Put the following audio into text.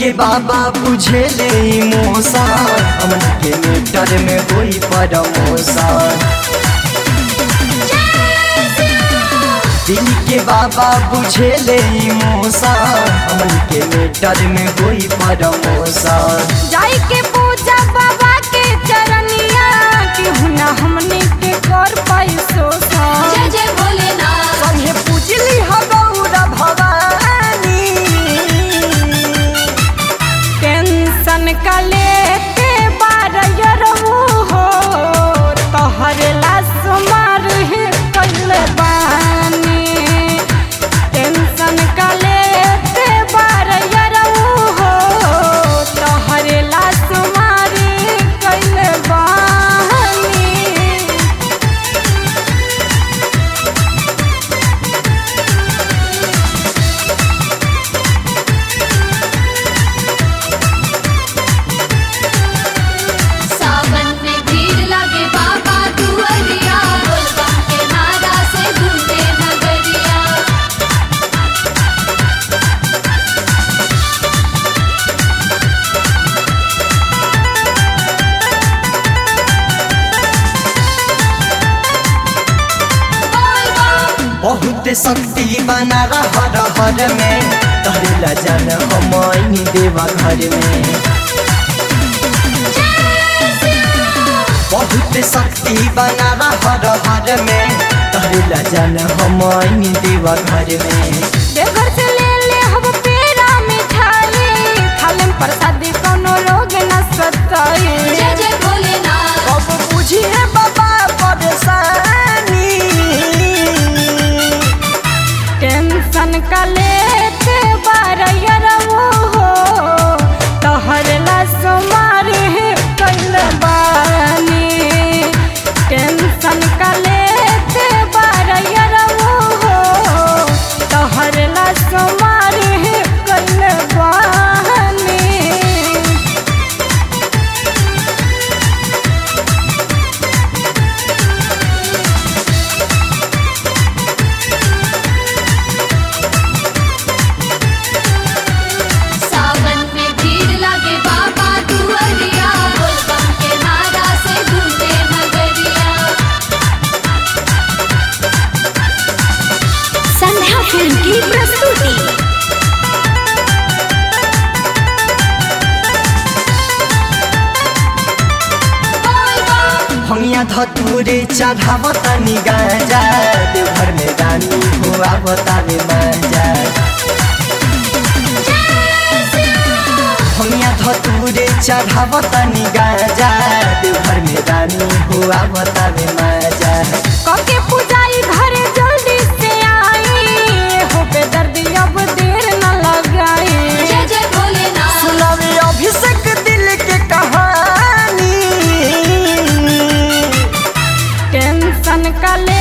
के बाबा बुझे ले इमोशन हमन के मीटर में कोई प्रमोशन दिल के बाबा बुझे ले इमोशन हमन के मीटर में कोई प्रमोशन जाई के पूजा बाबा के चरनिया केहू ना हमनी के कर पाई शोषण जय जय भोलेनाथ संगे पूजली ह गौरा भवानी टेंशन का लेते बारयरऊ हो तोहर लाश मार ही कैल बानी टेंशन का लेते बारयरऊ हो तोहर लाश मार कैल बानी सावन में भीड़ लगे बाबा दुआरिया बोलबम के नारा से गूंजे नगरिया बोलबम बहुत शक्ति बना हर हर में करेला जन हम देवा घर में बहुत शक्ति बना हर हर में करेला जन हम देवा घर में देवघर से ले ले हम पेड़ा मिठाई खाले प्रसादी कोनो रोग न सताई जय जय भोलेनाथ अब बुझिए बाबा परेशानी टेंशन का लेते बारयरऊ हो तोहर लाश मार ही कैल बानी टेंशन का लेते बारयरऊ हो तोहर लाश मार ही कैल बानी सावन में भीड़ लगे बाबा दुआरिया बोलबम के नारा से गूंजे नगरिया संध्या फिल्म की प्रस्तुति बोलबम भंगिया धतूरे चढ़ावता नि गाजा देवघर में रानी हुआ बतावे माजा भंगिया धतूरे चढ़ावता नि गाजा देवघर में रानी हुआ बतावे माजा कके पुजाई घरे जल्दी से आई हो बेदर्दी अब देर न लगाई जय जय भोलेनाथ सुनावे अभिषेक दिल के कहानी टेंशन का ले